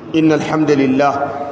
إن الحمد لله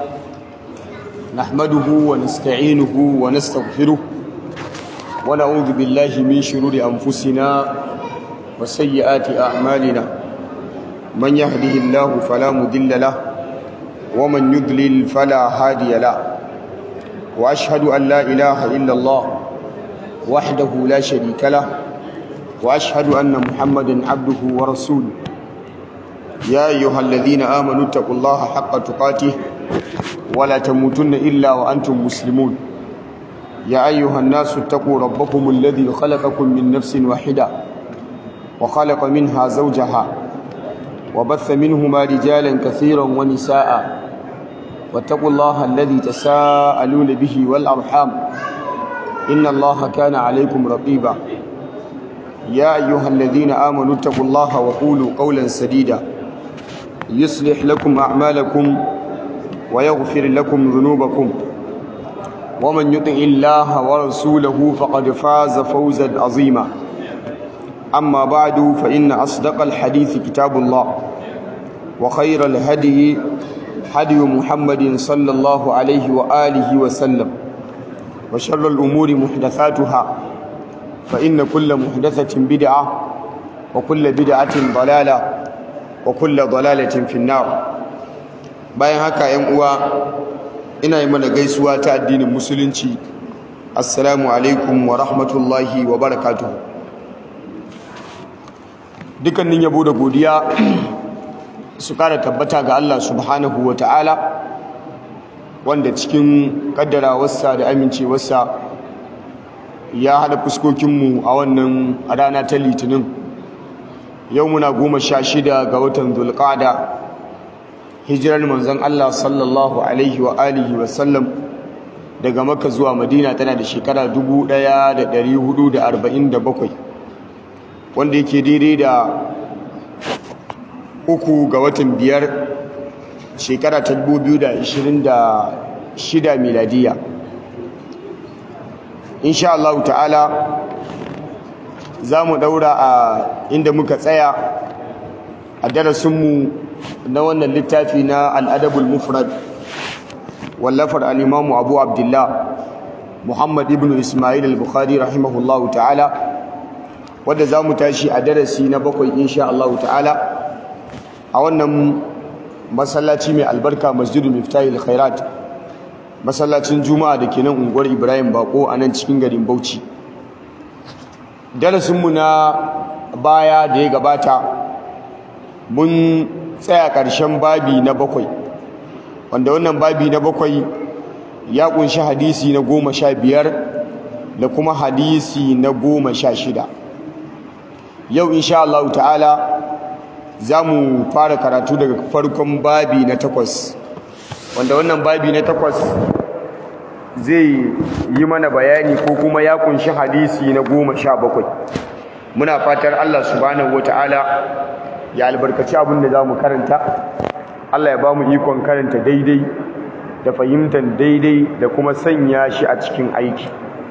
نحمده ونستعينه ونستغفره ونعوذ بالله من شرور أنفسنا وسيئات أعمالنا من يهده الله فلا مضل له ومن يضلل فلا هادي له وأشهد أن لا إله إلا الله وحده لا شريك له وأشهد أن محمدا عبده ورسوله يا أيها الذين آمنوا اتقوا الله حق تقاته ولا تموتن إلا وأنتم مسلمون يا أيها الناس اتقوا ربكم الذي خلقكم من نفس واحدة وخلق منها زوجها وبث منهما رجالا كثيرا ونساء واتقوا الله الذي تساءلون به والأرحام إن الله كان عليكم رقيبا يا أيها الذين آمنوا اتقوا الله وقولوا قولا سديدا يصلح لكم أعمالكم ويغفر لكم ذنوبكم ومن يطع الله ورسوله فقد فاز فوزا عظيما أما بعد فإن أصدق الحديث كتاب الله وخير الهدي هدي محمد صلى الله عليه وآله وسلم وشر الأمور محدثاتها فإن كل محدثة بدعة وكل بدعة ضلالة وكل ضلالة في النار bayan haka ‘yan uwa ina yi mana gaisuwa ta addinin musulunci assalamu alaikum wa rahmatullahi wa barakatuhu dukkanin yabo da godiya su kara tabbata ga Allah subhanahu wa ta'ala wanda cikin kaddarawarsa da amincewarsa ya haɗa fuskokinmu a wannan rana ta litinin yau muna goma sha shida ga watan zulƙada hijirar manzon Allah sallallahu alaihi wa alihi wa sallam daga maka zuwa madina tana da shekara 1447 wanda yake daidai da uku ga watan biyar shekara ta 2026 miladiya insha Allah ta'ala za mu daura a inda muka tsaya a darasinmu na wannan littafi na al'adabul mufrad wallafar al'imamu abu abdullah muhammad ibn ismail al-bukhari rahimahullah ta'ala wadda za mu tashi a darasi na bakwai insha Allah ta'ala a wannan masallaci mai albarka masjidu miftahil khairat masallacin juma'a da ke nan unguwar ibrahim bako a nan cikin garin bauchi darasinmu na baya da ya gabata mun tsaya ƙarshen babi na bakwai wanda wannan babi na bakwai ya kunshi hadisi na goma sha biyar da kuma hadisi na goma sha shida yau insha Allah ta'ala za mu fara karatu daga farkon babi na takwas wanda wannan babi na takwas zai yi mana bayani ko kuma ya kunshi hadisi na goma sha bakwai muna fatar Allah subhanahu ta'ala ya albarkaci abin da za mu karanta Allah ya ba mu ikon karanta daidai da fahimtar daidai da kuma sanya shi a cikin aiki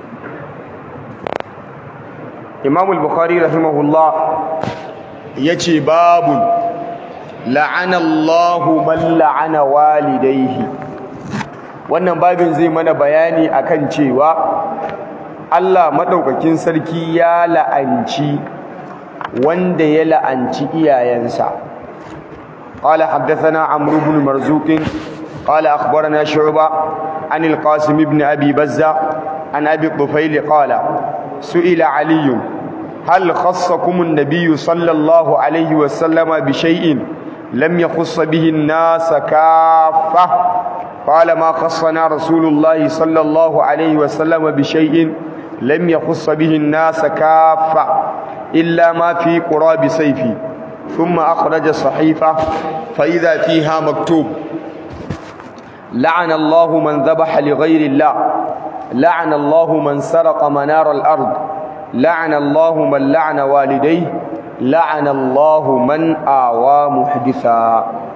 Imam al-Bukhari rahimahullah yace babun la'ana Allahu man la'ana walidayhi wannan babin zai mana bayani akan cewa Allah madaukakin sarki ya la'anci wanda ya la'anci iyayensa qala haddathana amr ibn marzuq qala akhbarana shu'ba an al-qasim ibn abi bazza an abi tufail qala su'ila ali hal khassakum an-nabiy sallallahu alayhi wa sallama bi shay'in lam yakhuss bihi an-nas kaffah قال ما خصنا رسول الله صلى الله عليه وسلم بشيء لم يخص به الناس كافة إلا ما في قراب سيفي ثم أخرج صحيفة فإذا فيها مكتوب لعن الله من ذبح لغير الله لعن الله من سرق منار الأرض لعن الله من لعن والديه لعن الله من آوى محدثا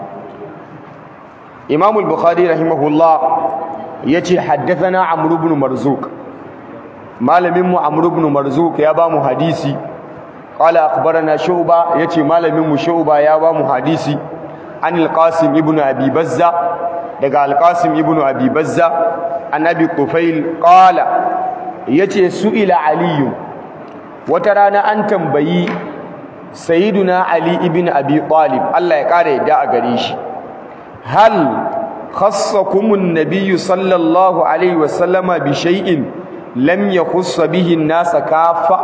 إمام البخاري رحمه الله يتي حدثنا عمرو بن مرزوق malamin mu Amr ibn Marzuq ya ba mu hadisi qala akhbarana Shu'ba yace malamin mu Shu'ba ya ba mu hadisi an al-qasim ibn abi bazza daga al-qasim ibn abi bazza an abi qufail qala yace su'ila aliyu wata rana an tambayi sayyiduna ali ibn abi talib Allah ya kare yadda a gare shi hal khassakum an-nabiy sallallahu alaihi wasallama bi shay'in lam yakhuss bihi an-nas kafa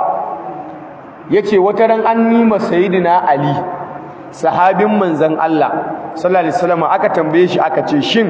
yace wata ran an nima sayyiduna ali sahabin manzon Allah sallallahu alaihi wasallama aka tambaye shi aka ce shin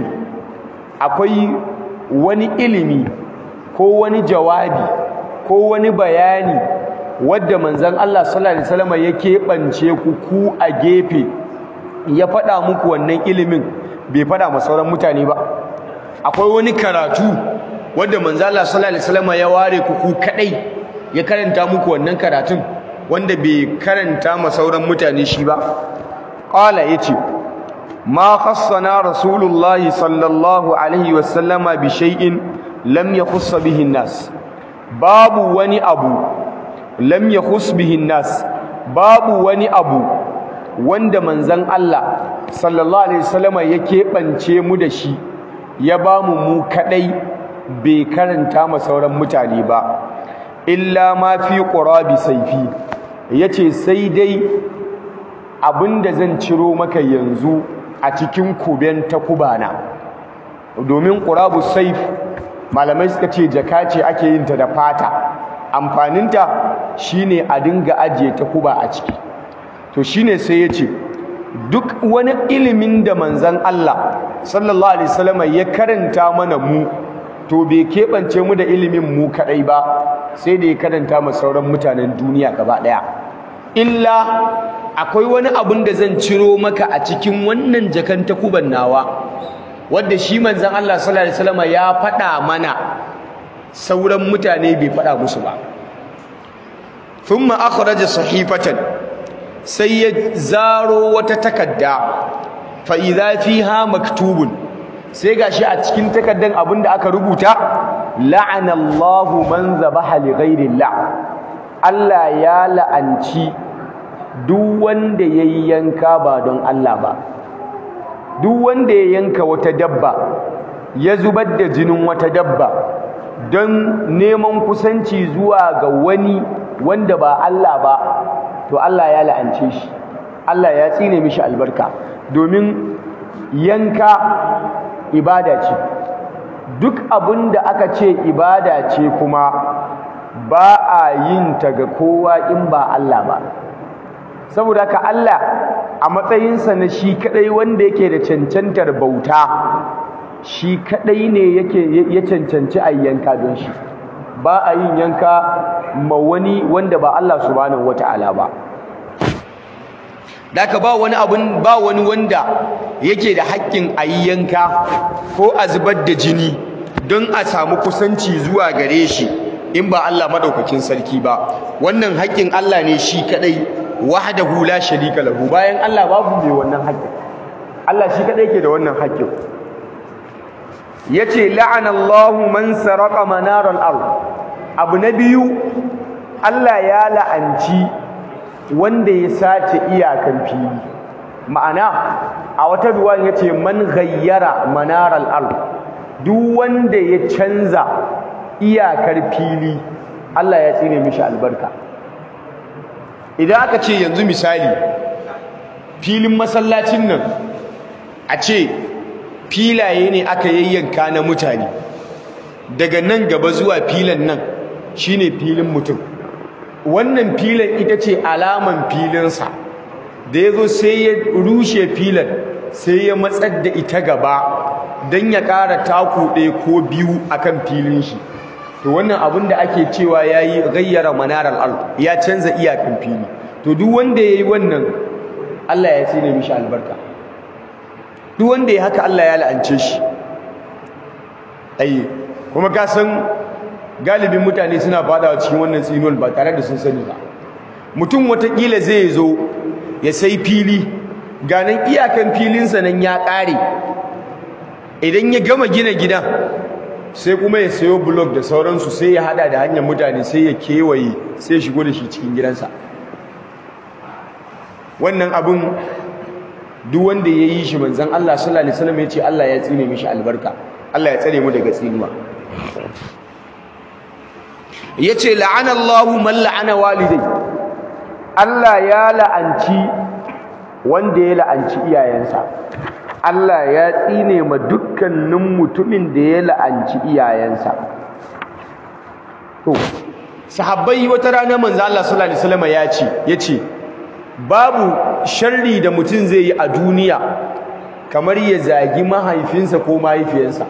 akwai wani ilimi ko wani jawabi ko wani bayani wadda manzon Allah sallallahu alaihi wasallam ya keɓance ku ku a gefe ya faɗa muku wannan ilimin bai faɗa ma sauran mutane ba akwai wani karatu wadda manzon Allah sallallahu alaihi wasallam ya ware ku ku kadai ya karanta muku wannan karatun wanda bai karanta ma sauran mutane shi ba qala yace ma khassana rasulullahi sallallahu alaihi wasallama bi shay'in lam yakhuss bihi an-nas babu wani abu lam yakhus bihi nas babu wani abu wanda manzon Allah sallallahu alaihi wasallama ya keɓance mu da shi ya bamu mu kadai bai karanta ma sauran mutane ba illa ma fi qurabi sayfi yace sai dai abinda zan ciro maka yanzu a cikin kuben takubana domin qurabu sayf malamai suka ce jaka ce ake yin ta da fata amfaninta shine a dinga ajiye ta kuba a ciki to shine sai ya ce duk wani ilimin da manzan Allah sallallahu alaihi wasallam ya karanta mana mu to bai keɓance mu da ilimin mu kaɗai ba sai da ya karanta ma sauran mutanen duniya gaba ɗaya illa akwai wani abun da zan ciro maka a cikin wannan jakan takuban nawa wanda shi manzan Allah sallallahu alaihi wasallam ya faɗa mana sauran mutane bai faɗa musu ba thumma akhraja sahifatan sai ya zaro wata takadda fa idza fiha maktubun sai gashi a cikin takaddan abinda aka rubuta la'ana Allahu man zabaha li ghairillah Allah ya la'anci duk wanda yayi yanka ba don Allah ba duk wanda ya yanka wata dabba ya zubar da jinin wata dabba don neman kusanci zuwa ga wani wanda ba Allah ba to Allah ya la'ance shi Allah ya tsine mishi albarka domin yanka ibada ce duk abin da aka ce ibada ce kuma ba a yin ta ga kowa in ba Allah ba saboda haka Allah a matsayinsa na shi kadai wanda yake da cancantar bauta shi kadai ne yake ya cancanci a yanka don shi ba a yin yanka ma wani wanda ba Allah subhanahu wata'ala ba Daka ba wani abun ba wani wanda yake da haƙƙin a yi yanka ko a zubar da jini don a samu kusanci zuwa gare shi in ba Allah madaukakin sarki ba wannan haƙƙin Allah ne shi kadai wahdahu la sharika lahu bayan Allah babu mai wannan haƙƙin Allah shi kadai yake da wannan haƙƙin yace la'ana Allahu man saraka manaral ard abu na biyu Allah ya la'anci wanda ya sace iyakan fili ma'ana a wata ruwan yace man ghayyara manaral ard duk wanda ya canza iyakar fili Allah ya tsine mishi albarka idan aka ce yanzu misali filin masallacin nan a ce filaye ne aka yayyanka na mutane daga nan gaba zuwa filan nan shine filin mutum wannan filan ita ce alaman filinsa da ya zo sai ya rushe filan sai ya matsar da ita gaba don ya ƙara taku ɗaya ko biyu akan filin shi to wannan abin da ake cewa ya yi gayyara manarar al ya canza iyakan fili to duk wanda ya yi wannan Allah ya tsine mishi albarka duk wanda ya haka Allah ya la'ance shi ai kuma ka san galibin mutane suna fadawa cikin wannan tsinuwar ba tare da sun sani ba mutum watakila zai zo ya sai fili ganin iyakan filinsa nan ya ƙare idan ya gama gina gidan sai kuma ya sayo blok da sauransu sai ya hada da hanyar mutane sai ya kewaye sai ya shigo da shi cikin gidansa wannan abin duk wanda ya yi shi manzon Allah sallallahu alaihi wasallam ya ce Allah ya tsine mishi albarka Allah ya tsare mu daga tsinuwa yace la'ana Allahu man la'ana walidai Allah ya la'anci wanda ya la'anci iyayensa Allah ya tsine ma dukkanin mutumin da ya la'anci iyayensa to sahabbai wata rana manzo Allah sallallahu alaihi wasallam ya ce yace babu sharri da mutum zai yi a duniya kamar ya zagi mahaifinsa ko mahaifiyarsa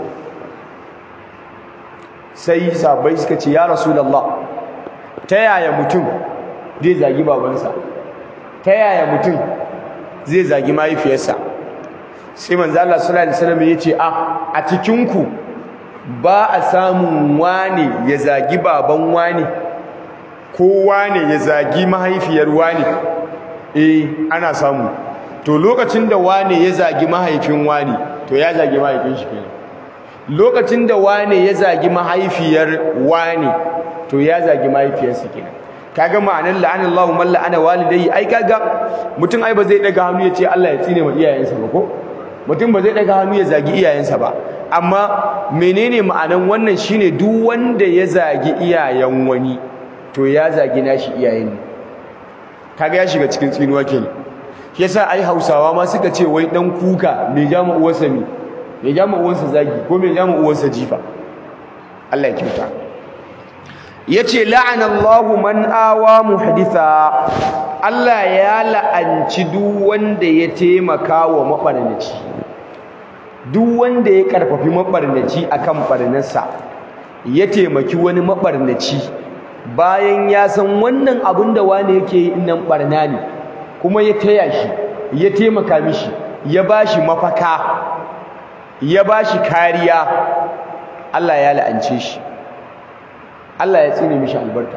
sai sahabbai suka ce ya rasulullah ta yaya mutum zai zagi babansa ta yaya mutum zai zagi mahaifiyarsa sai manzo Allah sallallahu alaihi wasallam yace a a cikin ku ba a samun wane ya zagi baban wane ko wane ya zagi mahaifiyar wane eh ana samu to lokacin da wane ya zagi mahaifin wane to ya zagi mahaifin shi kenan lokacin da wane ya zagi mahaifiyar wane to ya zagi mahaifiyarsa kenan kaga ma'anar la'anallahu man la'ana walidayhi ai kaga mutum ai ba zai daga hannu ya ce Allah ya tsine wa iyayensa ba ko mutum ba zai daga hannu ya zagi iyayensa ba amma menene ma'anan wannan shine duk wanda ya zagi iyayen wani to ya zagi nashi iyayen ne kaga ya shiga cikin tsinuwa kenan yasa ai Hausawa ma suka ce wai dan kuka me jama uwarsa me me jama uwarsa zagi ko me jama uwarsa jifa Allah ya kyauta yace la'ana Allahu man awa muhditha Allah ya la'anci duk wanda ya taimaka wa mabarnaci duk wanda ya karfafi mabarnaci akan barnarsa ya taimaki wani mabarnaci bayan ya san wannan abin da wani yake yi nan barna ne kuma ya taya shi ya taimaka mishi ya bashi mafaka ya bashi kariya Allah ya la'ance shi Allah ya tsine mishi albarka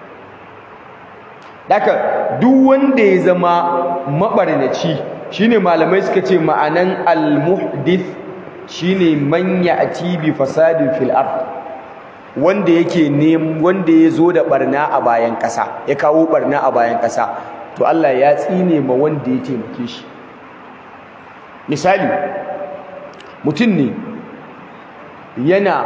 Daka duk wanda ya zama mabarnaci shine malamai suka ce ma'anan al-muhdith shine man ya'ti bi fasadin fil ard wanda yake ne wanda ya zo da barna a bayan ƙasa ya kawo barna a bayan ƙasa to Allah ya tsine ma wanda ya taimake shi misali mutum ne yana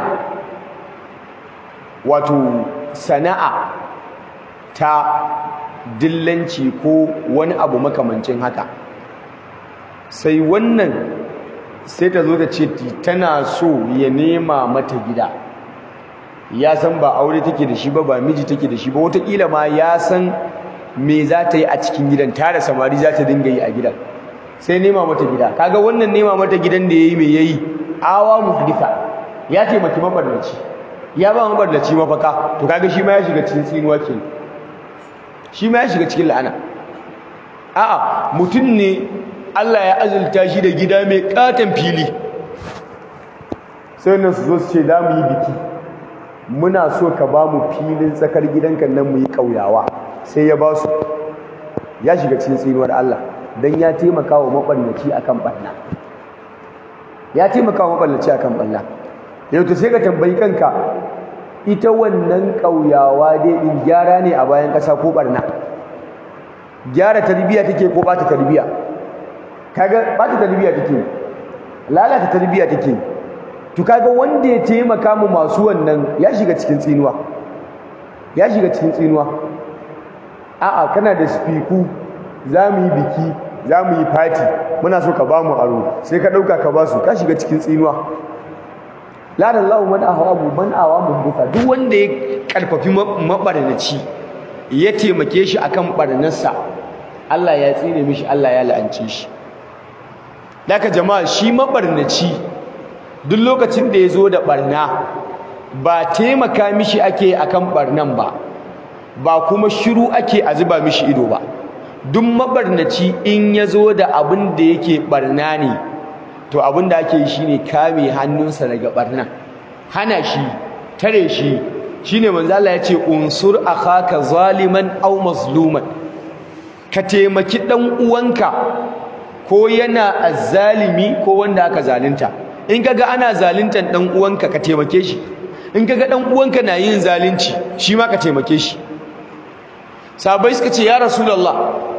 wato sana'a ta dillanci ko wani abu makamancin haka sai wannan sai ta zo ta ce tana so ya nema mata gida ya san ba aure take da shi ba ba miji take da shi ba wataƙila ma ya san me za ta yi a cikin gidan tare samari za ta dinga yi a gidan sai nema mata gida kaga wannan nema mata gidan da yayi me yayi awa muhditha ya taimaki mabarnaci ya ba mabarnaci mafaka to kaga shi ma ya shiga cikin tsinuwa kenan shi ma ya shiga cikin la'ana a'a mutum ne Allah ya azulta shi da gida mai katon fili sai nan su zo su ce za mu yi biki muna so ka ba mu filin tsakar gidanka nan mu yi ƙauyawa sai ya ba su ya shiga cikin tsinuwar Allah don ya taimaka wa maɓarnaci a kan ɓanna ya taimaka wa maɓarnaci a kan ɓanna yau ta sai ka tambayi kanka ita wannan ƙauyawa dai in gyara ne a bayan ƙasa ko ɓarna gyara tarbiyya take ko ɓata tarbiyya kaga ɓata tarbiyya take lalata tarbiyya take to kaga wanda ya taimaka mu masu wannan ya shiga cikin tsinuwa ya shiga cikin tsinuwa a'a kana da spiku za mu yi biki za mu yi fati muna so ka ba mu aro sai ka ɗauka ka ba su ka shiga cikin tsinuwa ladan lahu man ahawabu man awamu duka duk wanda ya karfafi mabarnaci ya taimake shi akan barnarsa Allah ya tsine mishi Allah ya la'ance shi daga jama'a shi mabarnaci duk lokacin da ya zo da barna ba taimaka mishi ake akan barnan ba ba kuma shiru ake a zuba mishi ido ba duk mabarnaci in ya zo da abin da yake barna ne to abin da ake yi shine kame hannunsa daga barna hana shi tare shi shine manzo Allah ya ce unsur akhaka zaliman aw mazluman ka taimaki dan uwanka ko yana azzalimi ko wanda aka zalunta in kaga ana zaluntan dan uwanka ka taimake shi in kaga dan uwanka na yin zalunci shi ma ka taimake shi sahabbai suka ce ya rasulullah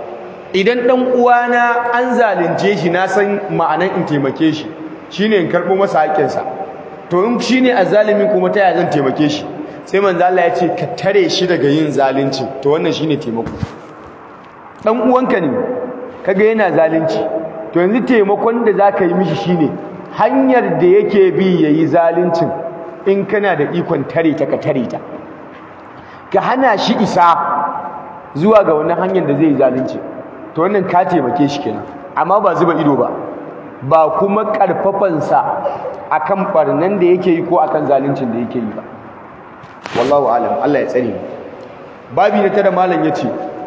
idan dan uwana an zalunce shi na san ma'anan in taimake shi shine in karbo masa haƙƙinsa to in shine azzalimin kuma ta yaya zan taimake shi sai manzo Allah ya ce ka tare shi daga yin zalunci to wannan shine taimako dan uwanka ne kaga yana zalunci to yanzu taimakon da zaka yi mishi shine hanyar da yake bi yayi zaluncin in kana da ikon tare ta ka tare ta ka hana shi isa zuwa ga wannan hanyar da zai yi zalunci to wannan ka taimake shi kenan amma ba zuba ido ba ba kuma karfafansa akan barnan da yake yi ko akan zaluncin da yake yi ba wallahu alam Allah ya tsare babi na tara malam yace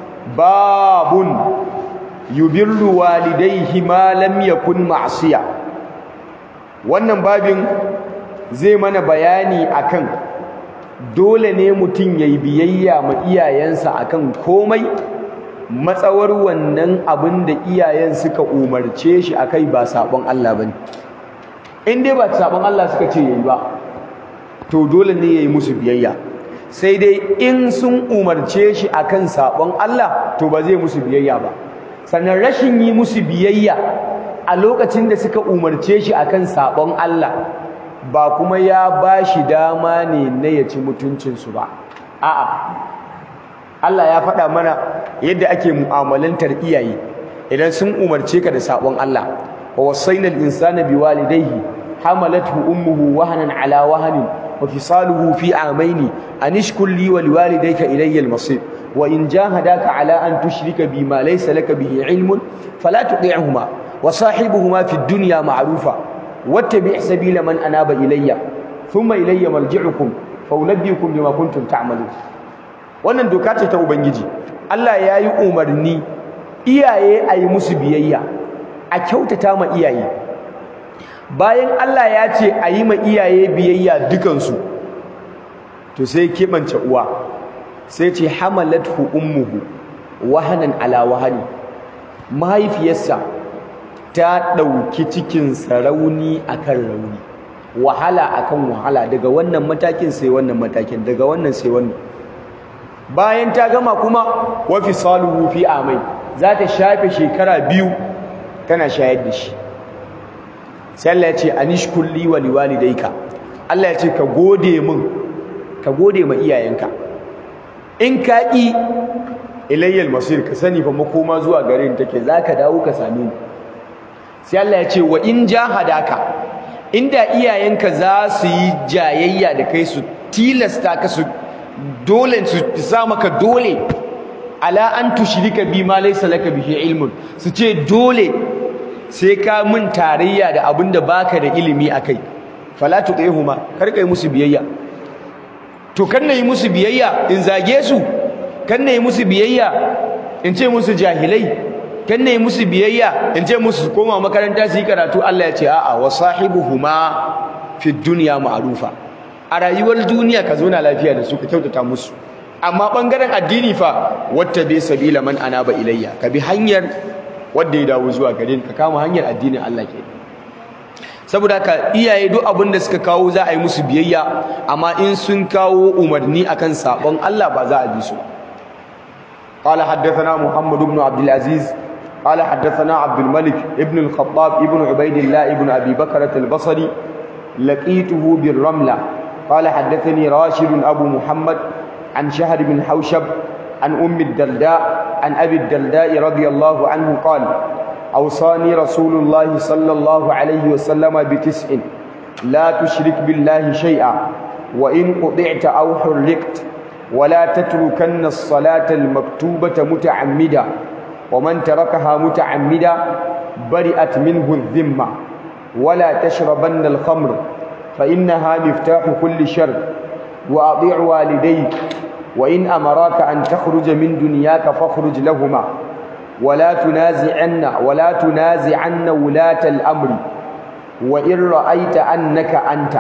babun yubirru walidayhi ma lam yakun ma'siya wannan babin zai mana bayani akan dole ne mutum yayi biyayya ma iyayensa akan komai matsawar wannan abin da iyayen suka umarce shi akai ba sabon Allah bane in dai ba sabon Allah suka ce yayi ba to dole ne yayi musu biyayya sai dai in sun umarce shi akan sabon Allah to ba zai musu biyayya ba sannan rashin yi musu biyayya a lokacin da suka umarce shi akan sabon Allah ba kuma ya bashi dama ne na ya ci mutuncin su ba a'a Allah ya faɗa mana yadda ake mu'amalantar iyaye idan sun umarce ka da sabon Allah wa wasainal insana biwalidayhi hamalathu ummuhu wahanan ala wahanin وفصاله في عامين أن اشكر لي ولوالديك إلي المصير وإن جاهداك على أن تشرك بما ليس لك به علم فلا تطيعهما وصاحبهما في الدنيا معروفا واتبع سبيل من أناب إلي ثم إلي مرجعكم فأنبئكم بما كنتم تعملون wannan doka ce ta ubangiji Allah ya yi umarni iyaye a yi musu biyayya a kyautata ma iyaye bayan Allah ya ce a yi ma iyaye biyayya dukansu to sai keɓance uwa sai ce hamalathu ummuhu wahanan ala wahani mahaifiyarsa ta ɗauki cikin rauni akan rauni wahala akan wahala daga wannan matakin sai wannan matakin daga wannan sai wannan bayan ta gama kuma wa fisaluhu fi amai za ta shafe shekara biyu tana shayar da shi sai Allah ya ce anishkul li wa liwalidayka Allah ya ce ka gode min ka gode ma iyayenka in ka ki ilayyal masir ka sani fa makoma zuwa gare ni take zaka dawo ka same ni sai Allah ya ce wa in jahadaka inda iyayenka za su yi jayayya da kai su tilasta ka su dole su sa maka dole ala an tushrika bi ma laysa laka bihi ilmun su ce dole sai ka mun tarayya da abinda baka da ilimi akai fala tuqihuma kar kai musu biyayya to kan nayi musu biyayya in zage su kan nayi musu biyayya in ce musu jahilai kan nayi musu biyayya in ce musu koma makaranta su yi karatu Allah ya ce a'a wa sahibuhuma fi dunya ma'rufa a rayuwar duniya ka zo na lafiya da su ka kyautata musu amma bangaren addini fa wattabi sabila man anaba ilayya ka bi hanyar wanda ya dawo zuwa gare ka kama hanyar addinin Allah ke saboda ka iyaye duk abin da suka kawo za a yi musu biyayya amma in sun kawo umarni akan sabon Allah ba za a bi su قال حدثنا محمد بن عبد العزيز قال حدثنا عبد الملك ابن الخطاب ابن عبيد الله ابن أبي بكرة البصري لقيته بالرملة قال حدثني راشد أبو محمد عن شهر بن حوشب عن أم الدرداء عن أبي الدرداء رضي الله عنه قال أوصاني رسول الله صلى الله عليه وسلم بتسع لا تشرك بالله شيئا وإن قطعت أو حرقت ولا تتركن الصلاة المكتوبة متعمدا ومن تركها متعمدا برئت منه الذمة ولا تشربن الخمر فإنها مفتاح كل شر وأطيع والديك وإن أمراك أن تخرج من دنياك فاخرج لهما ولا تنازعن ولا تنازعن ولاة الأمر وإن رأيت أنك أنت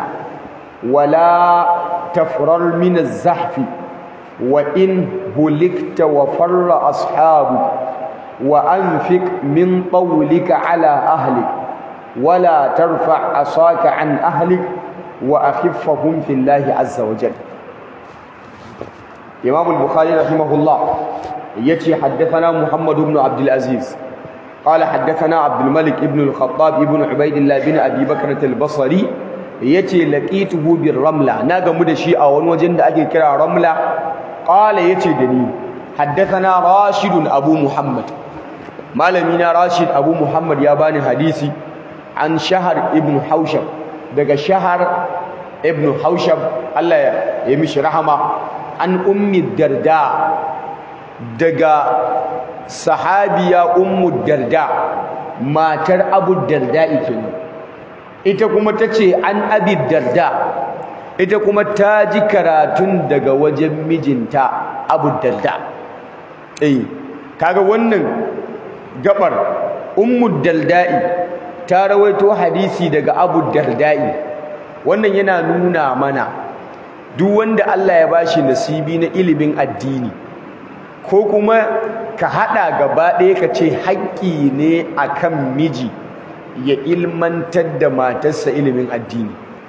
ولا تفرر من الزحف وإن هلكت وفر أصحابك وأنفق من طولك على أهلك ولا ترفع عصاك عن أهلك وأخفهم في الله عز وجل إمام البخاري رحمه الله yace haddathana Muhammad ibn Abdul Aziz قال حدثنا عبد الملك ابن الخطاب ابن عبيد الله بن ابي بكر البصري yace laqituhu bir ramla na gamu da shi a wani wajen da ake kira ramla qala yace da ni haddathana rashid abu muhammad malami na rashid abu muhammad ya bani hadisi an shahar ibn haushab daga shahar ibn haushab Allah ya mishi rahama an ummi darda daga sahabiya ummu darda matar abu darda kenan ita kuma tace an abi darda ita kuma ta ji karatun daga wajen mijinta abu darda eh kaga wannan gabar ummu darda'i ta rawaito hadisi daga abu darda'i wannan yana nuna mana duk wanda Allah ya bashi nasibi na ilimin addini ko kuma ka hada gaba ɗaya ka ce haƙƙi ne akan miji ya ilmantar da matarsa ilimin addini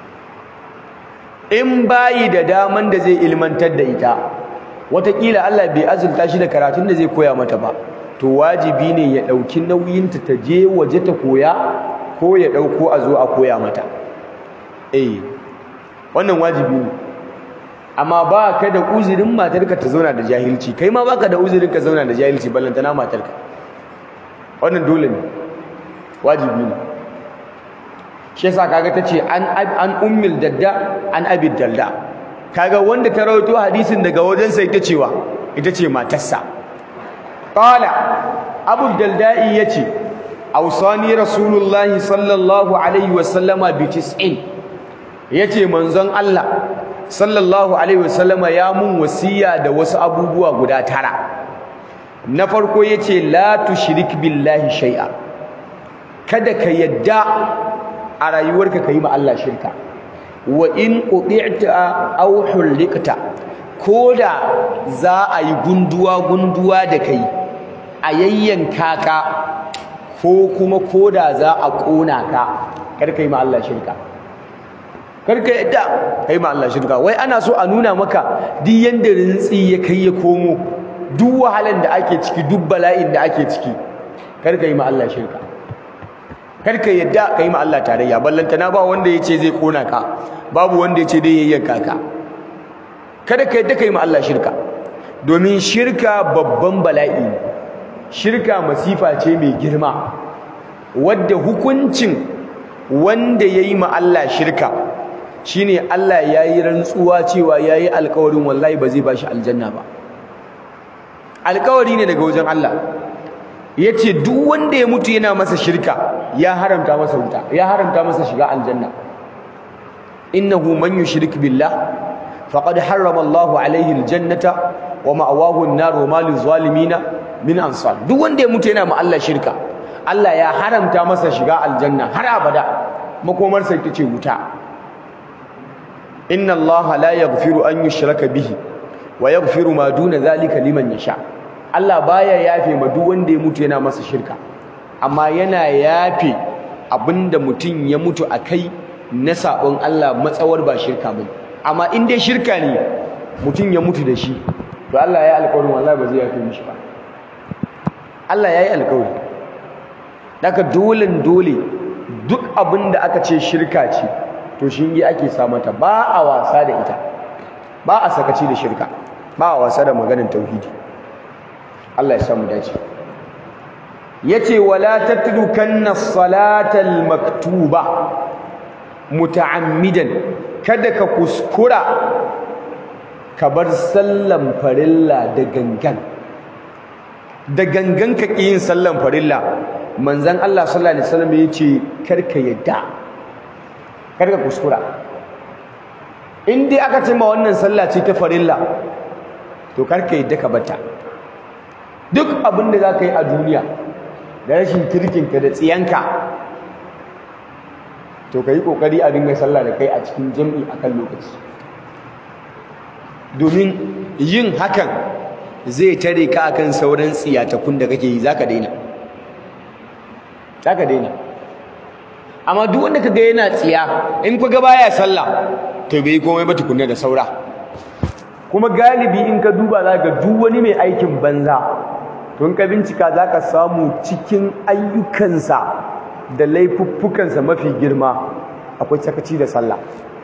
in bayi da daman da zai ilmantar da ita wataƙila Allah bai azurta shi da karatun da zai koya mata ba to wajibi ne ya ɗauki nauyinta ta je waje ta koya ko ya ɗauko a zo a koya mata eh wannan wajibi ne amma ba ka da uzurin matarka ta zauna da jahilci kai ma baka da uzurin ka zauna da jahilci ballantana matarka wannan dole ne wajibi ne shi yasa kaga tace an an ummil dadda an abi dalda kaga wanda ta rawaito hadisin daga wajen sai ta cewa ita ce matarsa qala abu daldai yace awsani rasulullahi sallallahu alaihi wasallama bi tis'in yace manzon Allah sallallahu alaihi wasallama ya mun wasiya da wasu abubuwa guda tara na farko yace la tushrik billahi shay'a kada ka yadda a rayuwarka kai ma Allah shirka wa in quti'ta aw hulikta koda za a yi gunduwa gunduwa da kai a yayyanka ka ko kuma koda za a kona ka kar kai ma Allah shirka karka yadda kai ma Allah shirka wai ana so a nuna maka duk yanda rintsi ya kai ya komo duk wahalan da ake ciki duk bala'in da ake ciki karka yi ma Allah shirka karka yadda kai ma Allah tarayya ballanta na ba wanda yace zai kona ka babu wanda yace dai yayyanka ka kada ka yadda kai ma Allah shirka domin shirka babban bala'i shirka masifa ce mai girma wadda hukuncin wanda yayi ma Allah shirka shine Allah yayi rantsuwa cewa yayi alƙawarin wallahi ba zai bashi aljanna ba alƙawari ne daga wajen Allah yace duk wanda ya mutu yana masa shirka ya haramta masa wuta ya haramta masa shiga aljanna innahu man yushrik billah faqad harrama Allahu alaihi aljannata wa ma'wahu an-nar wa ma lizzalimina min ansar duk wanda ya mutu yana ma Allah shirka Allah ya haramta masa shiga aljanna har abada makomarsa ita ce wuta inna allaha la yaghfiru an yushraka bihi wa yaghfiru ma duna zalika liman yasha Allah baya yafe ma duk wanda ya mutu yana masa shirka amma yana yafe abinda mutum ya mutu akai na sabon Allah matsawar ba shirka bane amma in dai shirka ne mutum ya mutu da shi to Allah ya yi alƙawarin wallahi ba zai yafe mishi ba Allah ya yi alƙawari daga dole dole duk abinda aka ce shirka ce to shinge ake sa mata ba a wasa da ita ba a sakaci da shirka ba a wasa da maganar tauhidi Allah ya samu dace yace wala tatrukanna salatal maktuba muta'ammidan kada ka kuskura ka bar sallan farilla da gangan da gangan ka yin sallan farilla manzon Allah sallallahu alaihi wasallam yace karka yadda karka kuskura in dai aka ce ma wannan sallah ce ta farilla to karka yadda ka bata duk abin da zaka yi a duniya da rashin kirkinka da tsiyanka to kai kokari a dinga sallah da kai a cikin jami'i akan lokaci domin yin hakan zai tare ka akan sauran tsiyatakun da kake yi zaka daina zaka daina amma duk wanda kaga yana tsiya in kaga baya sallah to bai komai ba tukunna da saura kuma galibi in ka duba za ga duk wani mai aikin banza to in ka bincika za ka samu cikin ayyukansa da laifuffukansa mafi girma akwai sakaci da sallah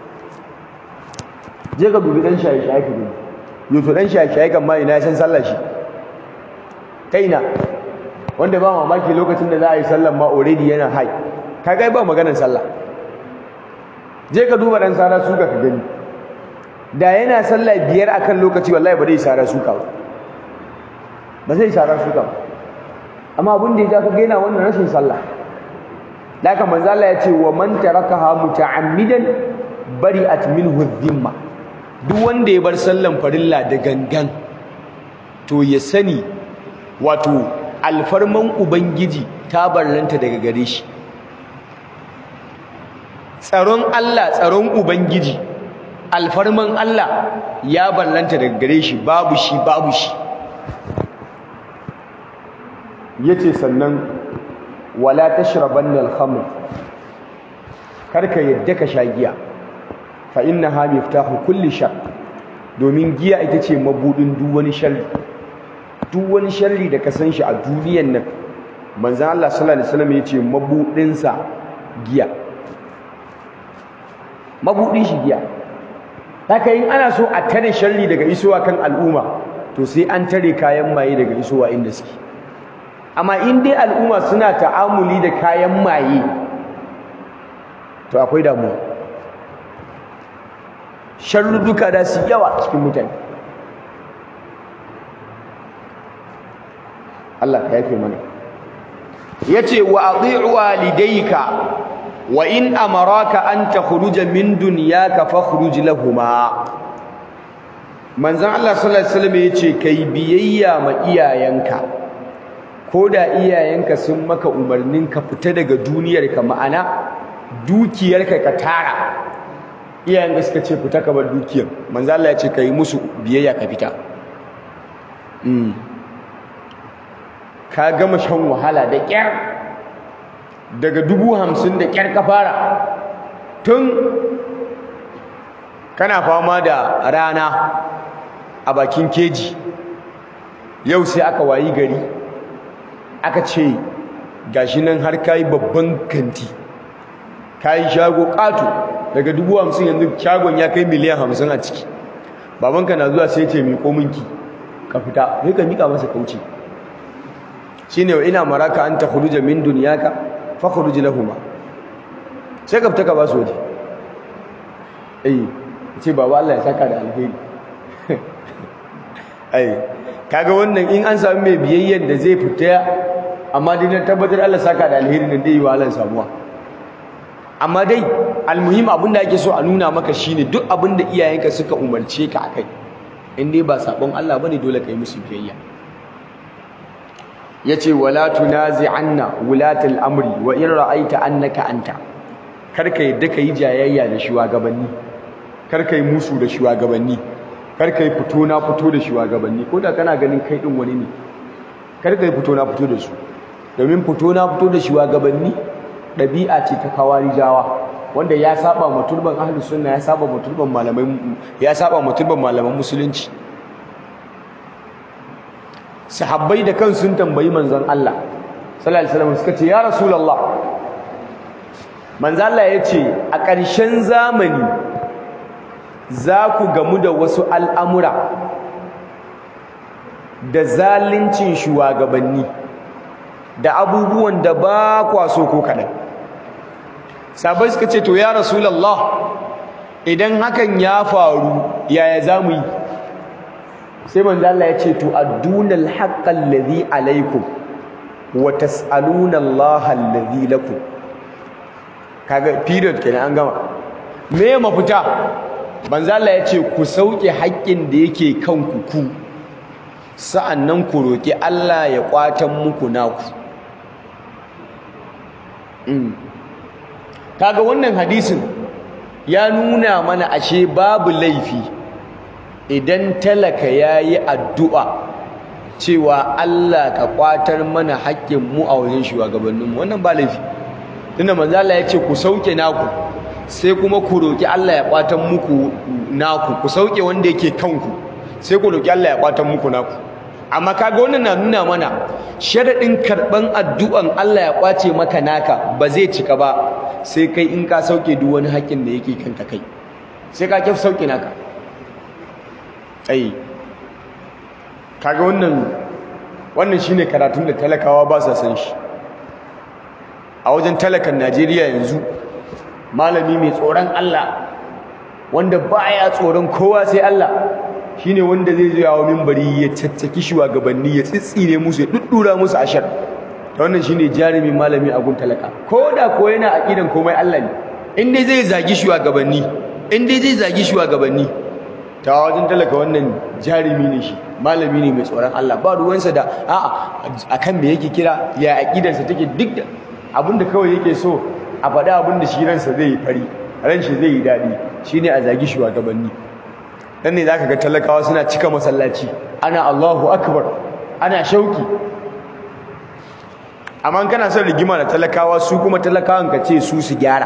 je ka dubi dan shaye-shaye ka dubi yoto dan shaye-shaye kan ma ina san sallah shi kaina wanda ba mamaki lokacin da za a yi sallan ma already yana hai kaga ba maganar sallah je ka duba dan sara suka ka gani da yana sallah biyar akan lokaci wallahi ba zai sara suka ba ba zai sara suka ba amma abin da ya ka gaina wannan rashin sallah da haka manzo Allah ya ce wa man tarakaha muta'ammidan bari'at minhu dhimma duk wanda ya bar sallan farilla da gangan to ya sani wato alfarman ubangiji ta barranta daga gare shi tsaron Allah tsaron ubangiji alfarman Allah ya barranta daga gare shi babu shi babu shi yace sannan wala tashrabanna al-khamr karka yadda ka sha giya fa innaha miftahu kulli shar domin giya ita ce mabudin duk wani sharri duk wani sharri da ka san shi a duniyan nan manzon Allah sallallahu alaihi wasallam yace mabudin sa giya mabudin shi giya haka in ana so a tare sharri daga isowa kan al'umma to sai an tare kayan maye daga isowa inda suke amma in dai al'umma suna ta'amuli da kayan maye to akwai damuwa sharruduka da su yawa cikin mutane Allah ka yafe mana yace wa ati'u walidayka wa in amaraka an takhruja min dunyaka fakhruj lahumā manzon Allah sallallahu alaihi wasallam yace kai biyayya ma iyayenka koda iyayenka sun maka umarnin ka fita daga duniyarka ma'ana dukiyarka ka tara iyayen da suka ce fita ka bar dukiyar manzo Allah ya ce kai musu biyayya ka fita ka gama shan wahala da kyar daga dubu hamsin da kyar ka fara tun kana fama da rana a bakin keji yau sai aka wayi gari aka ce gashi nan har kayi babban kanti kayi shago ƙato daga dubu hamsin yanzu shagon ya kai miliyan hamsin a ciki babanka na zuwa sai ce miƙo minki ka fita sai ka miƙa masa kauce shine wa ina maraka an takhruja min dunyaka fakhruj lahumma sai ka fita ka ba su waje eh ce baba Allah ya saka da alheri ai kaga wannan in an samu mai biyayyen da zai fita amma dai na tabbatar Allah saka da alheri nan dai wa Allah samuwa amma dai almuhim abinda ake so a nuna maka shine duk abinda iyayenka suka umarce ka akai in dai ba sabon Allah bane dole kai musu biyayya yace wala tunazi'anna wulatal amri wa in ra'aita annaka anta karka yadda kai jayayya da shugabanni karka yi musu da shugabanni karka yi fito na fito da shugabanni ko da kana ganin kai din wani ne karka yi fito na fito da su domin fito na fito da shugabanni ɗabi'a ce ta kawarijawa wanda ya saba ma turban ahlus sunna ya saba ma turban malamai ya saba ma turban malaman musulunci sahabbai da kan sun tambayi manzon Allah sallallahu alaihi wasallam suka ce ya rasulullah manzon Allah ya ce a ƙarshen zamani za ku gamu da wasu al'amura da zalincin shugabanni da abubuwan da ba kwa so ko kaɗan sabai suka ce to ya rasulallah idan hakan ya faru yaya za mu yi sai manzo Allah ya ce to addunal haqqal ladhi alaikum wa tas'aluna Allah alladhi lakum kaga period kenan an gama me mafita manzo Allah ya ce ku sauke haƙƙin da yake kanku ku sa'annan ku roki Allah ya kwatan muku naku kaga wannan hadisin ya nuna mana ashe babu laifi idan talaka yayi addu'a cewa Allah ka kwatar mana haƙƙin mu a wajen shugabanninmu wannan ba laifi tunda manzo Allah ya ce ku sauke naku sai kuma ku roki Allah ya kwatan muku naku ku sauke wanda yake kanku sai ku roki Allah ya kwatan muku naku amma kaga wannan na nuna mana sharadin karban addu'an Allah ya kwace maka naka ba zai cika ba sai kai in ka sauke duk wani haƙin da yake kanka kai sai ka kyaf sauke naka ai kaga wannan wannan shine karatun da talakawa ba sa san shi a wajen talakan Najeriya yanzu malami mai tsoron Allah wanda baya tsoron kowa sai Allah shine wanda zai zo yawo minbari ya caccaki shugabanni ya tsitsire musu ya duddura musu ashar ta wannan shine jarumin malami a gun talaka ko da ko yana aqidan komai Allah ne in dai zai zagi shugabanni in dai zai zagi shugabanni ta wajen talaka wannan jarumi ne shi malami ne mai tsoron Allah ba ruwansa da a'a akan me yake kira ya aqidarsa take duk da abinda kawai yake so a faɗa abinda shi ransa zai yi fari ran shi zai yi daɗi shine a zagi shugabanni dan ne zaka ga talakawa suna cika masallaci ana Allahu akbar ana shauki amma kana son rigima da talakawa su kuma talakawan ka ce su su gyara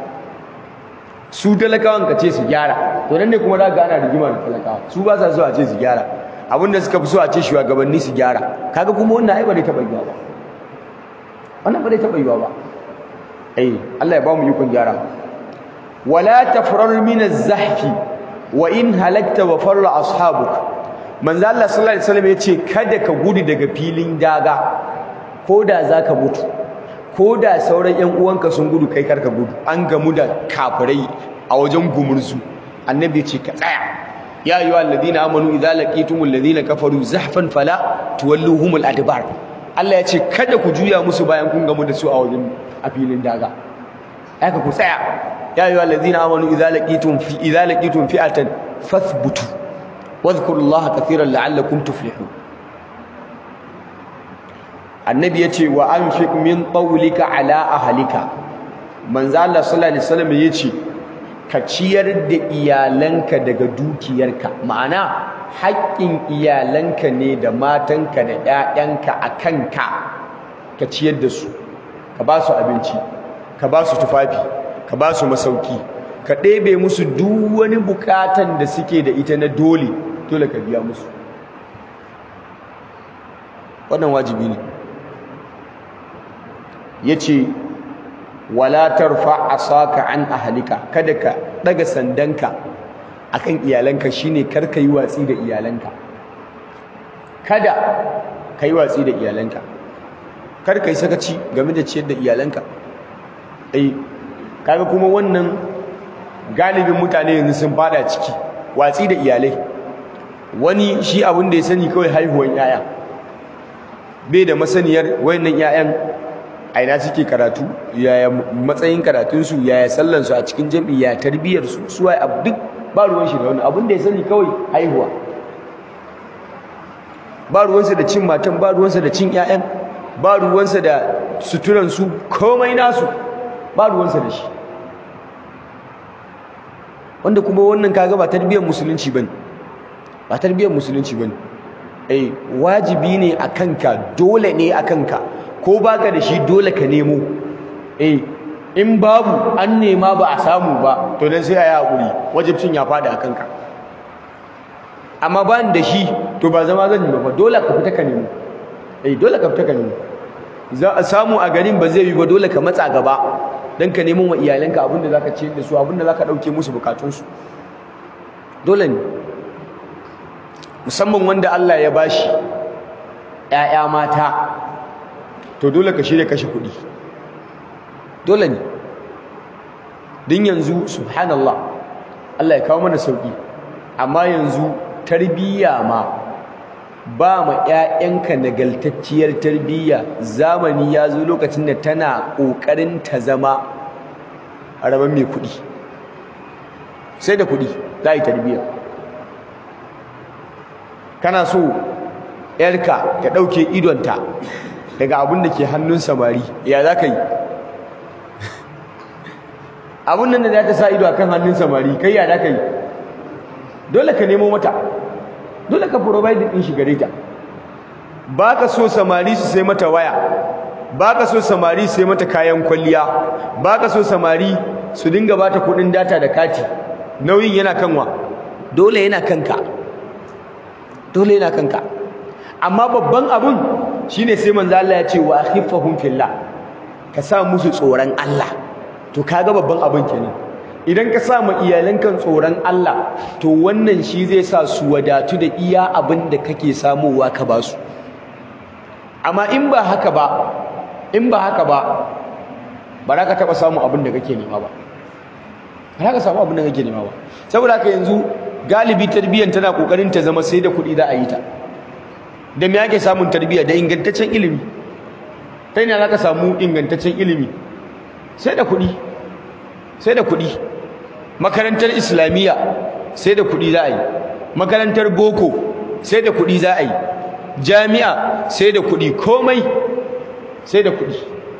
su talakawan ka ce su gyara to nan ne kuma za ga ana rigima da talakawa su ba sa so a ce su gyara abinda suka fi so a ce shugabanni su gyara kaga kuma wannan ai ba dai taɓa yiwa ba wannan ba dai taɓa yiwa ba eh Allah ya ba mu yukun gyara wala tafrar min az-zahfi wa in halakta wa farra ashabuk manzo Allah sallallahu alaihi wasallam yace kada ka gudu daga filin daga koda zaka mutu koda sauran ƴan uwanka sun gudu kai karka gudu an gamu da kafirai a wajen gumurzu annabi yace ka tsaya ya ayyuha alladhina amanu idza laqitumul ladina kafaru zahfan fala tuwalluhumul adbar Allah yace kada ku juya musu bayan kun gamu da su a wajen a filin daga haka ku tsaya ya ayyuhal ladina amanu idza laqitum fi idza laqitum fi'atan fathbutu wadhkurullaha katiran la'allakum tuflihun annabi yace wa anfiq min qawlika ala ahlika manzo Allah sallallahu alaihi wasallam yace ka ciyar da iyalanka daga dukiyarka ma'ana haƙƙin iyalanka ne da matanka da ƴaƴanka akan ka ka ciyar da su ka ba su abinci ka ba su tufafi ka ba su masauki ka ɗebe musu duk wani bukatan da suke da ita na dole dole ka biya musu wannan wajibi ne ya ce wala tarfa asaka an ahalika kada ka ɗaga sandanka akan iyalanka shine kar ka yi watsi da iyalanka kada ka yi watsi da iyalanka kar ka yi sakaci game da ciyar da iyalanka ai kaga kuma wannan galibin mutane yanzu sun fada ciki watsi da iyalai wani shi abin da ya sani kawai haihuwan yaya bai da masaniyar wayannan yayan a ina suke karatu yaya matsayin karatunsu yaya sallansu a cikin jam'i ya tarbiyyar su su wai duk ba ruwan shi da wani abin da ya sani kawai haihuwa ba ruwansa da cin matan ba ruwansa da cin yayan ba ruwansa da suturansu komai nasu ba ruwansa da shi wanda kuma wannan kaga ba tarbiyyar musulunci bane ba tarbiyyar musulunci bane eh wajibi ne a kanka dole ne a kanka ko baka da shi dole ka nemo eh in babu an nema ba a samu ba to dan sai ayi hakuri wajibcin ya fada a kanka amma ba da shi to ba zama zan yi ba dole ka fita ka nemo eh dole ka fita ka nemo za a samu a garin ba zai yi ba dole ka matsa gaba don ka neman wa iyalanka abinda za ka ce da su abinda za ka ɗauke musu bukatunsu dole ne musamman wanda Allah ya bashi ‘ya'ya mata to dole ka shirya kashe kuɗi dole ne din yanzu subhanallah Allah ya kawo mana sauƙi amma yanzu tarbiyya ma ba ma ‘ya'yanka nagaltacciyar tarbiyya zamani ya zo lokacin da tana ƙoƙarin ta zama a rabon mai kuɗi sai da kuɗi za a yi tarbiyya kana so ‘yarka ta ɗauke idonta daga abin da ke hannun samari ya za ka yi abin nan da za ta sa ido a kan hannun samari kai ya za ka yi dole ka nemo mata dole ka provide din shi gare ta baka so samari su sai mata waya baka so samari su sai mata kayan kwalliya baka so samari su dinga bata kudin data da kati nauyin yana kanwa dole yana kanka dole yana kanka amma babban abun shine sai manzo Allah ya ce wa akhifahum fillah ka sa musu tsoron Allah to kaga babban abun kenan idan ka sa ma iyalanka tsoron Allah to wannan shi zai sa su wadatu da iya abin da kake samowa ka ba su amma in ba haka ba in ba haka ba ba za ka taɓa samun abin da kake nema ba ba za ka samu abin da kake nema ba saboda haka yanzu galibi tarbiyyar tana kokarin ta zama sai da kuɗi za a yi ta da me ake samun tarbiyya da ingantaccen ilimi ta ina za ka samu ingantaccen ilimi sai da kuɗi sai da kuɗi makarantar islamiyya sai da kuɗi za a yi makarantar boko sai da kuɗi za a yi jami'a sai da kuɗi komai sai da kuɗi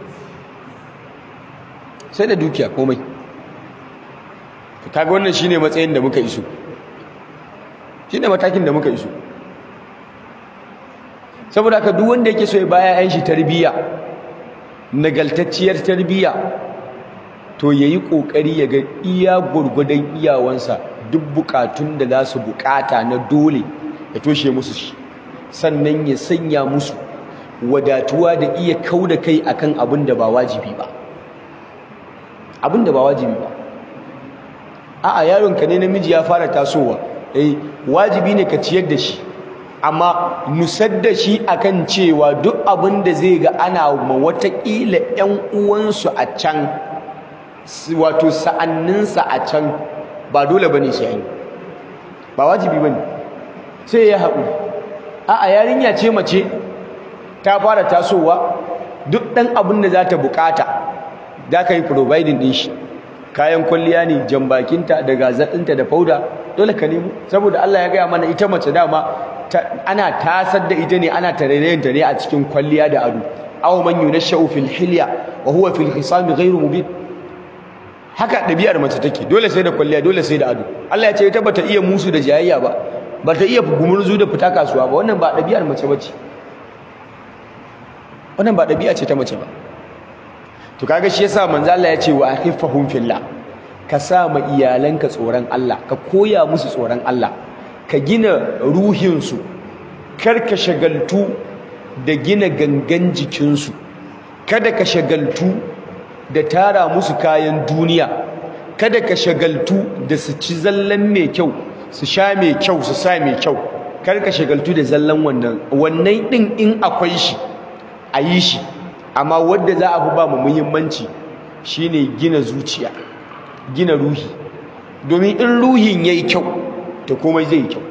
sai da dukiya komai kaga wannan shine matsayin da muka iso shine matakin da muka iso saboda haka duk wanda yake so ya baya yan shi tarbiyya nagaltacciyar tarbiyya to yayi kokari ya ga iya gurgudan iyawansa duk bukatun da za su bukata na dole ya toshe musu shi sannan ya sanya musu wadatuwa da iya kauda kai akan abin da ba wajibi ba abin da ba wajibi ba a'a yaronka ne namiji ya fara tasowa eh wajibi ne ka ciyar da shi amma nusar da shi akan cewa duk abin da zai ga ana ma watakila ƴan uwansu a can wato sa'anninsa a can ba dole bane sai yi ba wajibi bane sai ya haƙuri a'a yarinya ce mace ta fara tasowa duk ɗan abin da za ta bukata za ka yi providing ɗin shi kayan kwalliya ne jambakinta da gazaɗinta da fauda dole ka nemo saboda Allah ya gaya mana ita mace dama ana tasar da ita ne ana tarayyanta ne a cikin kwalliya da ado aw man yunashau fil hilya wa huwa fil khisam ghayru mubin haka ɗabi'ar mace take dole sai da kwalliya dole sai da ado Allah ya ce ita bata iya musu da jayayya ba bata iya gumurzu da fita kasuwa ba wannan ba ɗabi'ar mace bace wannan ba ɗabi'a ce ta mace ba to kaga shi yasa manzo Allah ya ce wa akhifahum fillah ka sa ma iyalanka tsoron Allah ka koya musu tsoron Allah ka gina ruhin su kar ka shagaltu da gina gangan jikinsu kada ka shagaltu da tara musu kayan duniya kada ka shagaltu da su ci zallan mai kyau su sha mai kyau su sa mai kyau kar ka shagaltu da zallan wannan wannan din in akwai shi a yi shi amma wadda za a fi ba mu muhimmanci shine gina zuciya gina ruhi domin in ruhin yayi kyau to komai zai yi kyau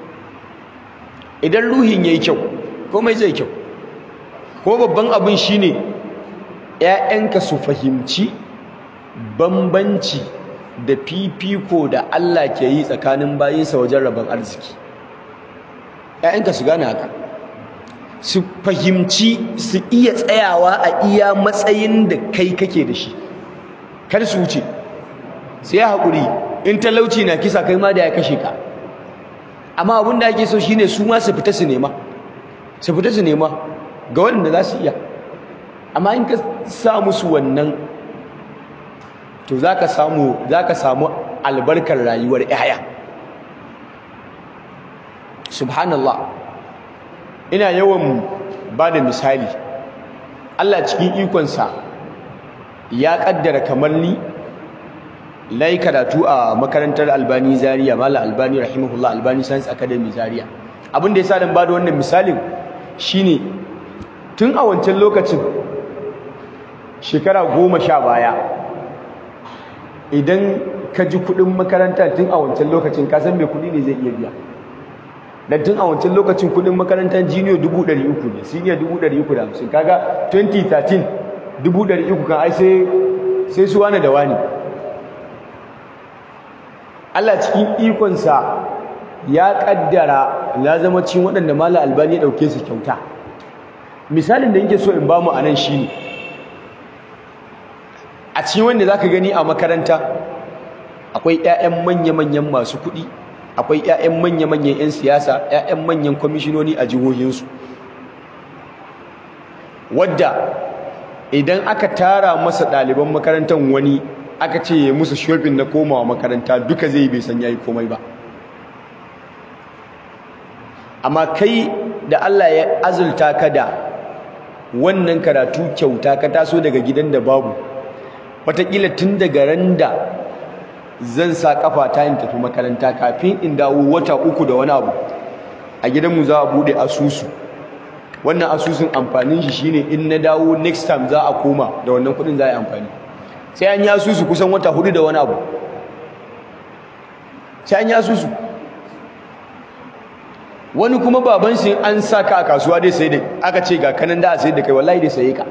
idan ruhin yayi kyau komai zai kyau ko babban abin shine ƴaƴanka su fahimci bambanci da fifiko da Allah ke yi tsakanin bayinsa wajen rabon arziki ƴaƴanka su gane haka su fahimci su iya tsayawa a iya matsayin da kai kake da shi kar su wuce sai haƙuri in talauci na kisa kai ma da ya kashe ka amma abin da ake so shine su ma su fita su nema su fita su nema ga waɗanda za su iya amma in ka sa musu wannan to za ka samu samu albarkar rayuwar 'ya'ya subhanallah ina yawan ba da misali Allah cikin ikonsa ya kaddara kamar ni na yi karatu a makarantar albani zaria mala albani rahimahullah albani science academy zaria abin da ya sa dan ba da wannan misalin shine tun a wancan lokacin shekara goma sha baya idan ka ji kudin makaranta tun a wancan lokacin ka san mai kudi ne zai iya biya dan tun a wancan lokacin kudin makarantar jiniyo 300 ne senior 350 kaga 2013 300 kan ai sai sai su wani da wani Allah cikin ikonsa ya kaddara na zama cikin waɗanda mala albani ya ɗauke su kyauta misalin da yake so in bamu anan shine a cikin wanda zaka gani a makaranta akwai ƴaƴan manya-manyan masu kuɗi akwai ƴaƴan manya-manyan ƴan siyasa ƴaƴan manyan kwamishinoni a jihohinsu wadda idan aka tara masa ɗaliban makarantar wani aka ce ya musu shopping na komawa makaranta duka zai bai san yayi komai ba amma kai da Allah ya azulta ka da wannan karatu kyauta ka taso daga gidan da babu wataƙila tun daga ran da zan sa kafa ta in tafi makaranta kafin in dawo wata uku da wani abu a gidanmu za a buɗe asusu wannan asusun amfanin shi shine in na dawo next time za a koma da wannan kuɗin za a yi amfani sai an yi asusu kusan wata hudu da wani abu sai an yi asusu wani kuma baban shi an sa ka a kasuwa dai sai da aka ce ga kanan da a sai da kai wallahi dai saye ka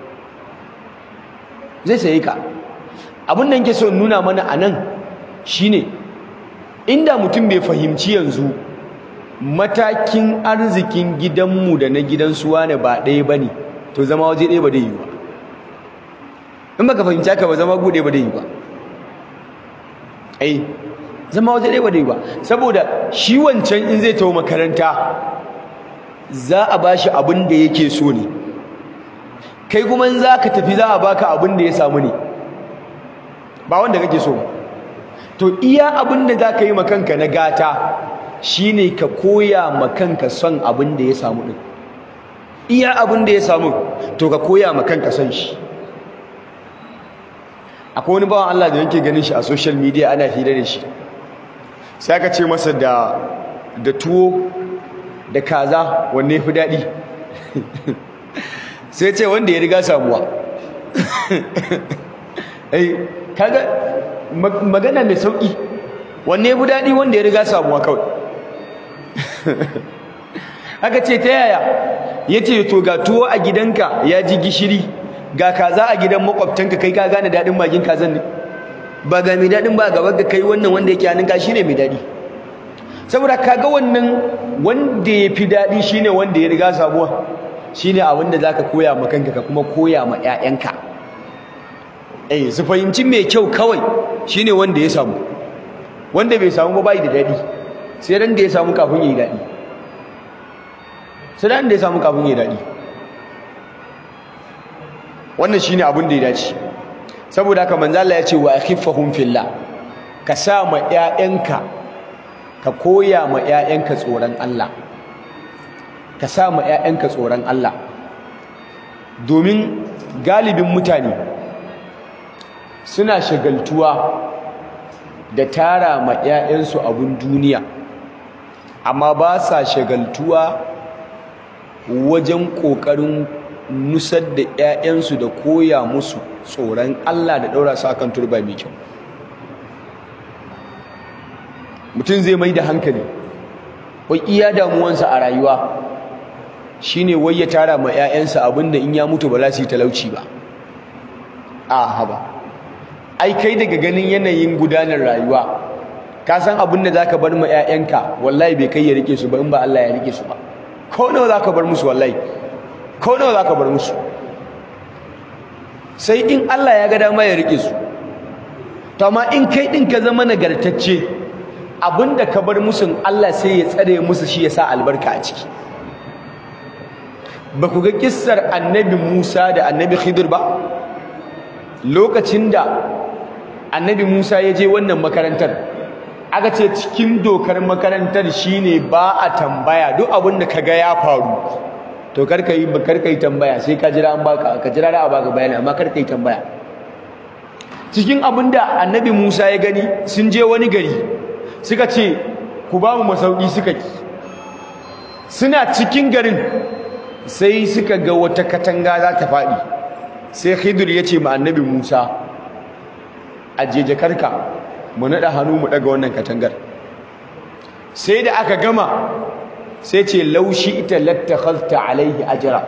zai saye ka abin da nke so nuna mana a nan shine inda mutum bai fahimci yanzu matakin arzikin gidanmu da na gidan suwa ne ba ɗaya ba ne to zama waje ɗaya ba dai yi ba in baka fahimci haka ba zama guɗe ba dai yi ba ai zama waje ɗaya ba dai yi ba saboda shi wancan in zai tawo makaranta za a ba shi abin da yake so ne kai kuma in za ka tafi za a baka abin da ya samu ne ba wanda kake so ba to iya abin da za ka yi makanka na gata shine ka koya makanka son abin da ya samu din iya abin da ya samu to ka koya makanka son shi akwai wani bawan Allah da yake ganin shi a social media ana hira da shi sai aka ce masa da da tuwo da kaza wanne fi daɗi sai ce wanda ya riga samuwa eh kaga magana mai sauki wanne ya fi daɗi wanda ya riga samuwa kawai aka ce ta yaya ya ce to ga tuwo a gidanka ya ji gishiri ga kaza a gidan makwabtanka kai ka gane daɗin magin kazan ne ba ga mai daɗin ba gaba ga kai wannan wanda yake hannunka shi ne mai daɗi saboda kaga wannan wanda ya fi daɗi shi ne wanda ya riga samuwa shi ne abin da za ka koya ma kanka ka kuma koya ma 'ya'yanka eh su fahimci mai kyau kawai shi ne wanda ya samu wanda bai samu ba bai da daɗi sai ran da ya samu kafin yi daɗi sai ran da ya samu kafin yi daɗi wannan shine abin da ya dace saboda haka manzo Allah ya ce wa akhifahum fillah ka sa ma ƴaƴanka ka koya ma ƴaƴanka tsoron Allah ka sa ma ƴaƴanka tsoron Allah domin galibin mutane suna shagaltuwa da tara ma ƴaƴansu abun duniya amma ba sa shagaltuwa wajen ƙoƙarin nusar da 'ya'yansu da koya musu tsoron Allah da ɗaura su akan turba mai kyau mutum zai mai da hankali wai iya damuwansa a rayuwa shine wai ya tara ma 'ya'yansa abinda in ya mutu ba za su yi talauci ba a haba ai kai daga ganin yanayin gudanar rayuwa ka san abin da zaka bar ma 'ya'yanka wallahi bai kai ya rike su ba in ba Allah ya rike su ba ko nawa zaka bar musu wallahi ko nawa zaka bar musu sai in Allah ya ga dama ya rike su to amma in kai din ka zama nagartacce abinda ka bar musu Allah sai ya tsare musu shi ya sa albarka a ciki ba ku ga kissar annabi Musa da annabi Khidir ba lokacin da annabi Musa ya je wannan makarantar aka ce cikin dokar makarantar shine ba a tambaya duk abin da kaga ya faru to karka yi karka yi tambaya sai ka jira an baka ka jira da a baka bayani amma karka yi tambaya cikin abin da annabi Musa ya gani sun je wani gari suka ce ku ba mu masauki suka ki suna cikin garin sai suka ga wata katanga za ta faɗi sai Khidir ya ce ma annabi Musa ajeje karka mu naɗa hannu mu ɗaga wannan katangar sai da aka gama sai ce laushi ita lattakhalta alaihi ajra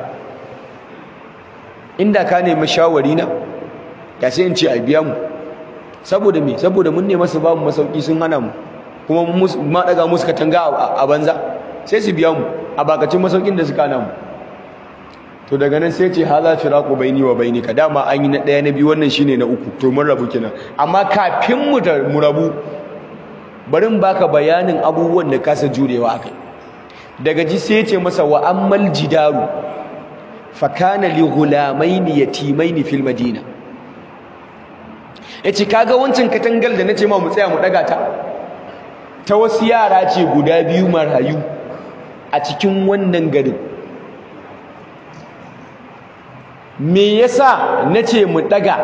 inda ka nemi shawari na ya sai in ce a biya mu saboda me saboda mun ne masu babu masauki sun hana mu kuma ma daga musu katanga a banza sai su biya mu a bakacin masaukin da suka hana mu to daga nan sai ce hala firaqu baini wa bainika dama an yi na daya na biyu wannan shine na uku to mun rabu kenan amma kafin mu mu rabu bari in baka bayanin abubuwan da kasa jurewa akai daga ji sai ce masa wa ammal jidaru fa kana li ghulamaini yatimaini fil madina yace kaga wancan katangal da nace ma mu tsaya mu daga ta ta wasu yara ce guda biyu marayu a cikin wannan garin me yasa nace mu daga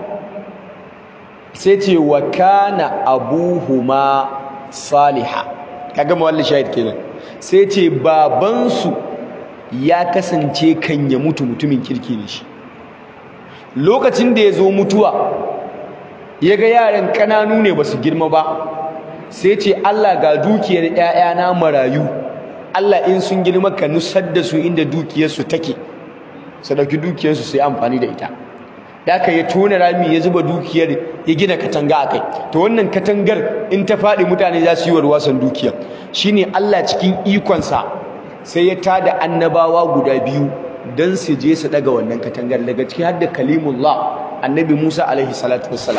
sai ce wa kana abuhuma saliha kaga mawalli shahid kenan sai ce babansu ya kasance kan ya mutu mutumin kirki ne shi lokacin da ya zo mutuwa ya ga yaran ƙananu ne ba su girma ba sai ce Allah ga dukiyar ‘ya'yana marayu Allah in sun girma ka nusar da su inda dukiyarsu take su ɗauki dukiyarsu su yi amfani da ita da aka ya tona rami ya zuba dukiyar ya gina katanga a kai to wannan katangar in ta faɗi mutane za su yi warwasan dukiyar shine Allah cikin ikonsa sai ya tada annabawa guda biyu don su je su daga wannan katangar daga ciki har da kalimullah annabi Musa alaihi salatu wassalam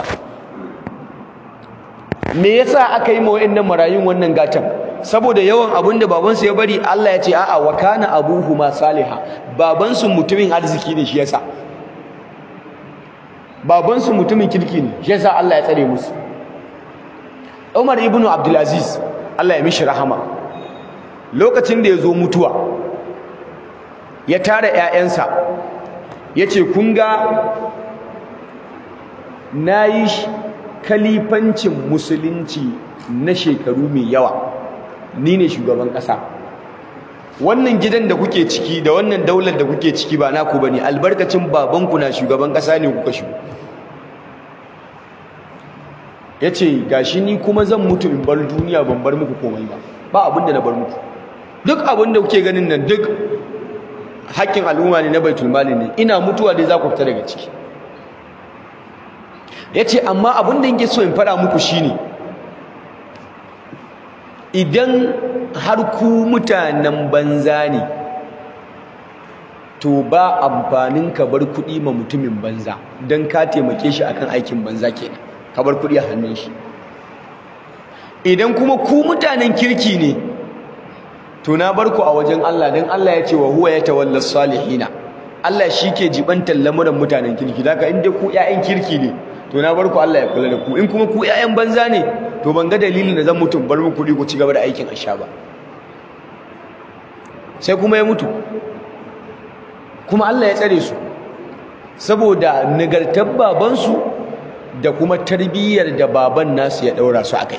me yasa aka yi ma wayannan marayun wannan gatan saboda yawan abin da babansu ya bari Allah ya ce a'a wa kana abuhuma salihah babansu mutumin arziki ne shi yasa babansu mutumin kirki ne shi yasa Allah ya tsare musu Umar ibn Abdul Aziz Allah ya mishi rahama lokacin da ya zo mutuwa ya tara ƴaƴansa yace kun ga nayi kalifancin musulunci na shekaru mai yawa ni ne shugaban ƙasa wannan gidan da kuke ciki da wannan daular da kuke ciki ba naku bane albarkacin babanku na shugaban ƙasa ne kuka shigo yace gashi ni kuma zan mutu in bar duniya ban bar muku komai ba ba abin da na bar muku duk abin da kuke ganin nan duk haƙƙin al'umma ne na baitul mali ne ina mutuwa dai za ku fita daga ciki yace amma abin da yake so in faɗa muku shine idan har ku mutanen banza ne to ba amfanin ka bar kuɗi ma mutumin banza don ka taimake shi akan aikin banza kenan ka bar kuɗi a hannun shi idan kuma ku mutanen kirki ne to na bar ku a wajen Allah don Allah ya ce wa huwa ya tawalla salihina Allah shi ke jibantar lamuran mutanen kirki daga inda ku 'ya'yan kirki ne to na bar ku Allah ya kula da ku in kuma ku 'ya'yan banza ne to ban ga dalilin da zan mutum bar muku kuɗi ku ci gaba da aikin asha ba sai kuma ya mutu kuma Allah ya tsare su saboda nagartar babansu da kuma tarbiyyar da baban nasu ya ɗaura su akai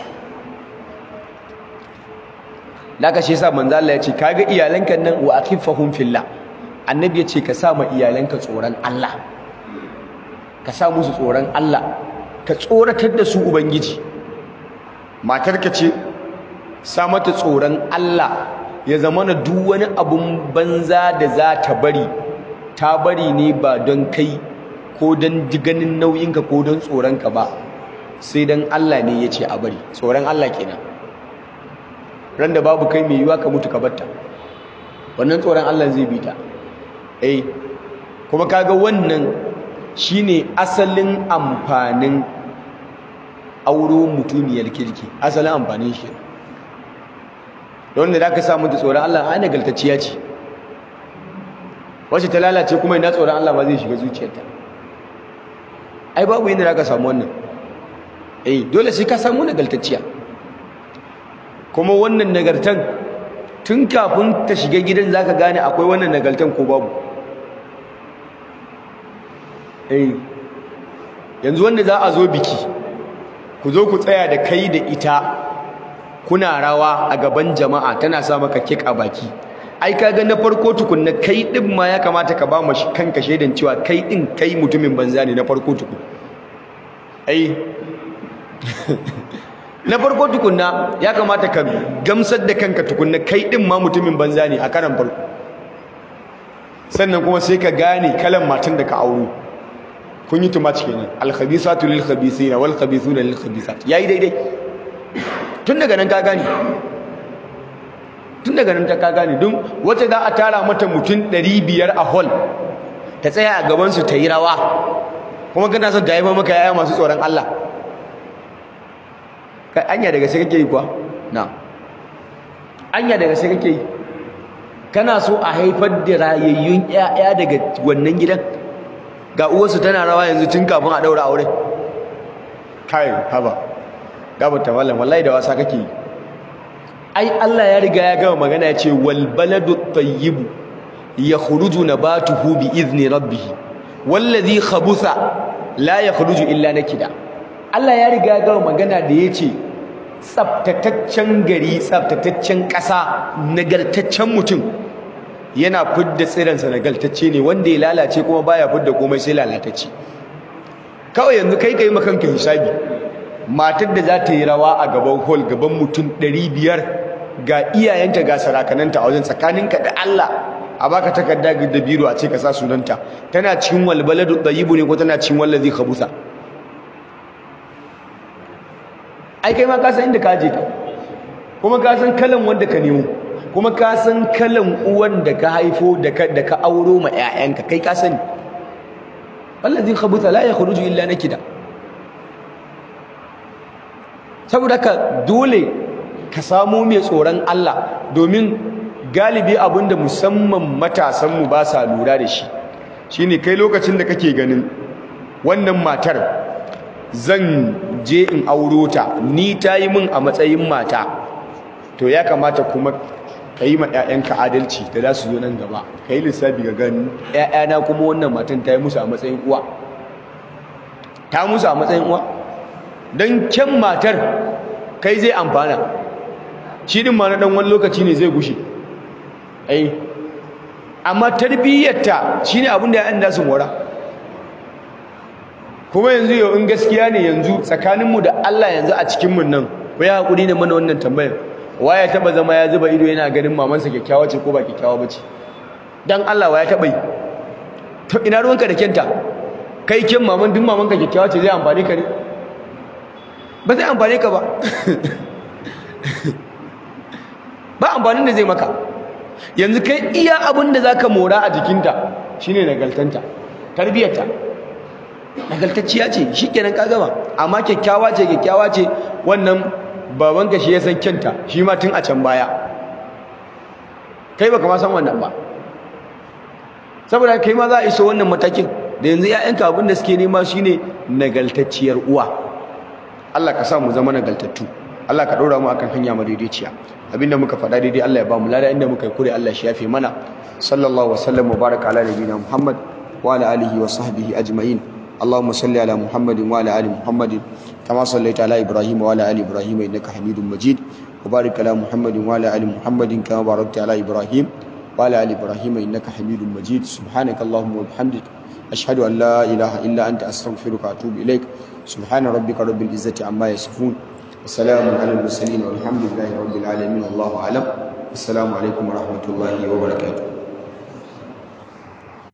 laka shi yasa manzo Allah ya ce kaga iyalanka nan wa akhifahum fillah annabi ya ce ka sa ma iyalanka tsoron Allah ka sa musu tsoron Allah ka tsoratar da su ubangiji matarka ce sa mata tsoron Allah ya zama na duk wani abun banza da za ta bari ta bari ne ba don kai ko don ganin nauyinka ko don tsoronka ba sai don Allah ne ya ce a bari tsoron Allah kenan ran da babu kai mai yiwa ka mutu ka batta wannan tsoron Allah zai bi ta eh kuma kaga wannan shine asalin amfanin auro mutumiyar kirki asalin amfanin shi don da ka samu ta tsoron Allah ai nagaltacciya ce wacce ta lalace kuma ina tsoron Allah ba zai shiga zuciyarta ai babu yadda zaka samu wannan eh dole sai ka samu nagaltacciya kuma wannan nagartan tun kafin ta shiga gidan zaka gane akwai wannan nagartan ko babu eh yanzu wanda za a zo biki ku zo ku tsaya da kai da ita kuna rawa a gaban jama'a tana sa maka kek a baki ai kaga na farko tukunna kai din ma ya kamata ka ba mashi kanka shaidan cewa kai din kai mutumin banza ne na farko tukun ai na farko tukunna ya kamata ka gamsar da kanka tukunna kai din ma mutumin banza ne a karan farko sannan kuma sai ka gane kalan matan da ka auro kun yi tumaci kenan al-khabisatu lil-khabisina wal-khabisuna lil-khabisat yayi daidai tun daga nan ka gane tun daga nan ta ka gane don wacce za a tara mata mutum 500 a hall ta tsaya a gaban su ta yi rawa kuma kana son ta haifa maka yaya masu tsoron Allah kai anya daga sai kake yi kuwa na anya daga sai kake yi kana so a haifar da rayayyun ƴaƴa daga wannan gidan ga uwarsu tana rawa yanzu tun kafin a daura aure kai haba gaba ta wallan wallahi da wasa kake yi ai Allah ya riga ya gama magana ya ce wal baladu tayyibu yakhruju nabatuhu bi izni rabbih wallazi khabutha la yakhruju illa nakida Allah ya riga ya gama magana da yace tsaftataccen gari tsaftataccen ƙasa nagartaccen mutum yana fidda tsiransa nagartacce ne wanda ya lalace kuma baya fidda komai sai lalatacce kawai yanzu kai kai makanka hisabi matar da za ta yi rawa a gaban hall gaban mutum 500 ga iyayenta ga sarakananta a wajen tsakaninka da Allah a baka takarda da biro a ce ka sa sunanta tana cikin walbaladu tayyibu ne ko tana cikin wallazi khabusa ai kai ma ka san inda ka je ka kuma ka san kalan wanda ka nemo kuma ka san kalan uwan da ka haifo da ka da ka auro ma ƴaƴanka kai ka sani wallazi khabusa la yakhruju illa nakida saboda ka dole ka samu mai tsoron Allah domin galibi abinda musamman matasanmu ba sa lura da shi shine kai lokacin da kake ganin wannan matar zan je in auro ta ni ta yi min a matsayin mata to ya kamata kuma ka yi ma 'ya'yanka adalci da za su zo nan gaba ka yi lissafi ga gani 'ya'yana kuma wannan matan ta yi musu a matsayin uwa ta musu a matsayin uwa don kyan matar kai zai amfana shi din ma na dan wani lokaci ne zai gushe ai amma tarbiyyarta shine abin da ya'yan da su mora kuma yanzu yau in gaskiya ne yanzu tsakaninmu da Allah yanzu a cikinmu nan ku ya hakuri ne mana wannan tambayar waya taba zama ya zuba ido yana ganin mamansa kyakkyawa ce ko ba kyakkyawa bace dan Allah waya taba yi to ina ruwanka da kenta kai kin maman duk mamanka kyakkyawa ce zai amfane ka ne ba zai amfane ka ba ba amfanin da zai maka yanzu kai iya abin da zaka mora a jikinta shine nagaltanta tarbiyarta nagaltacciya ce shikenan ka gama amma kyakkyawa ce kyakkyawa ce wannan babanka shi ya san kyanta shi ma tun a can baya kai baka ma san wannan ba saboda kai ma za a iso wannan matakin da yanzu ƴaƴanka abin da suke nema shine nagaltacciyar uwa Allah ka sa mu zama nagaltattu Allah ka ɗora mu akan hanya madaidaiciya abinda muka faɗa daidai Allah ya ba mu lada inda muka yi kure Allah shi yafe mana sallallahu wa sallam wa baraka ala nabiyina Muhammad wa ala alihi wa sahbihi ajma'in اللهم صل على محمد وعلى ال محمد كما صليت على ابراهيم وعلى ال ابراهيم انك حميد مجيد وبارك على محمد وعلى ال محمد كما باركت على ابراهيم وعلى ال ابراهيم انك حميد مجيد سبحانك اللهم وبحمدك اشهد ان لا اله الا انت استغفرك واتوب اليك سبحان ربك رب العزه عما يصفون وسلام على المرسلين والحمد لله رب العالمين والله اعلم السلام عليكم ورحمه الله وبركاته